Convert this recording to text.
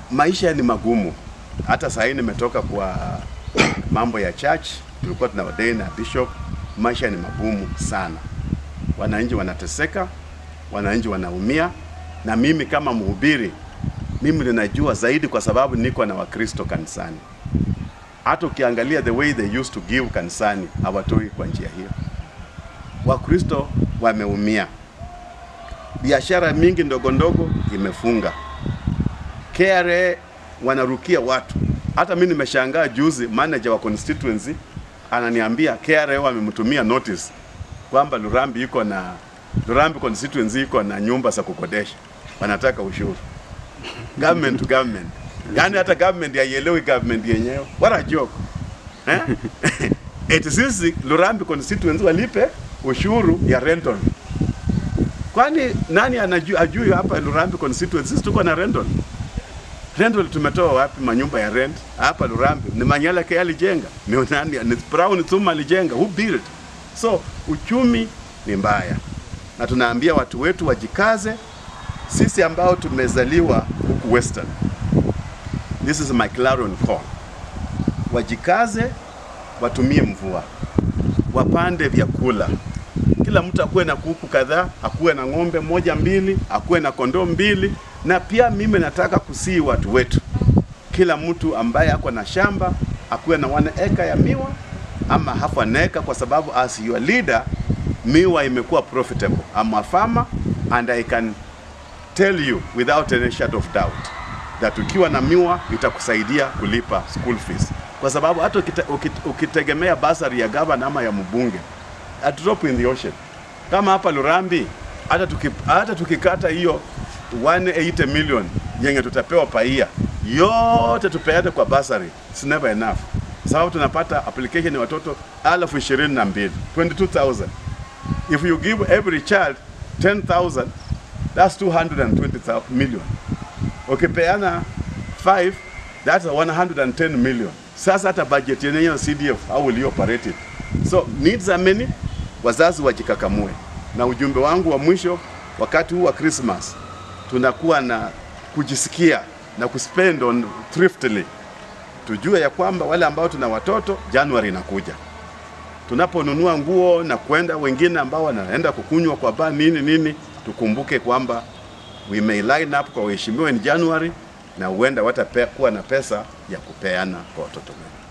maisha ni magumu. Hata saa hii nimetoka kwa mambo ya church, tulikuwa tuna ordain na bishop. Maisha ni magumu sana, wananchi wanateseka, wananchi wanaumia, na mimi kama mhubiri, mimi ninajua zaidi kwa sababu niko na Wakristo kanisani. Hata ukiangalia the way they used to give kanisani, hawatoi kwa njia hiyo. Wakristo wameumia, biashara mingi ndogo ndogo imefunga, KRA wanarukia watu. Hata mimi nimeshangaa juzi, manager wa constituency ananiambia KRA wamemtumia notice kwamba Lurambi iko na Lurambi constituency iko na nyumba za kukodesha, wanataka ushuru government to government. Yani hata government haielewi government yenyewe. What a joke. Eh? Eti sisi Lurambi constituency walipe ushuru ya rental. Kwani nani anajua ajui hapa Lurambi constituency sisi tuko na rental? Rental tumetoa wapi manyumba ya rent? Hapa Lurambi ni Manyala ke alijenga. Ni nani? Ni Brown Tuma alijenga. Who built? So uchumi ni mbaya. Na tunaambia watu wetu wajikaze, sisi ambao tumezaliwa huku Western. This is my clarion call. Wajikaze, watumie mvua, wapande vyakula. Kila mtu akuwe na kuku kadhaa, akuwe na ng'ombe moja mbili, akuwe na kondoo mbili. Na pia mimi nataka kusii watu wetu, kila mtu ambaye ako na shamba akuwe na one eka ya miwa ama half an acre, kwa sababu as your leader, miwa imekuwa profitable. I'm a farmer and I can tell you without any shadow of doubt that ukiwa na miwa itakusaidia kulipa school fees, kwa sababu hata ukite, ukite, ukitegemea basari ya gavana ama ya mbunge a drop in the ocean. Kama hapa Lurambi, hata tuki, hata tukikata hiyo 180 million yenye tutapewa paia yote tupeane kwa basari, it's never enough, sababu tunapata application ya watoto elfu ishirini na mbili 22,000 if you give every child 10,000 that's 220 million ukipeana 5 that's 110 million. Sasa hata budget yenyewe CDF au will you operate it? So needs are many, wazazi wajikakamue. Na ujumbe wangu wa mwisho, wakati huu wa Christmas tunakuwa na kujisikia na kuspend on thriftily. Tujue ya kwamba wale ambao tuna watoto, January inakuja tunaponunua nguo na kwenda, wengine ambao wanaenda kukunywa kwa baa nini nini, tukumbuke kwamba we may line up kwa waheshimiwa in January na huenda watakuwa na pesa ya kupeana kwa watoto wetu.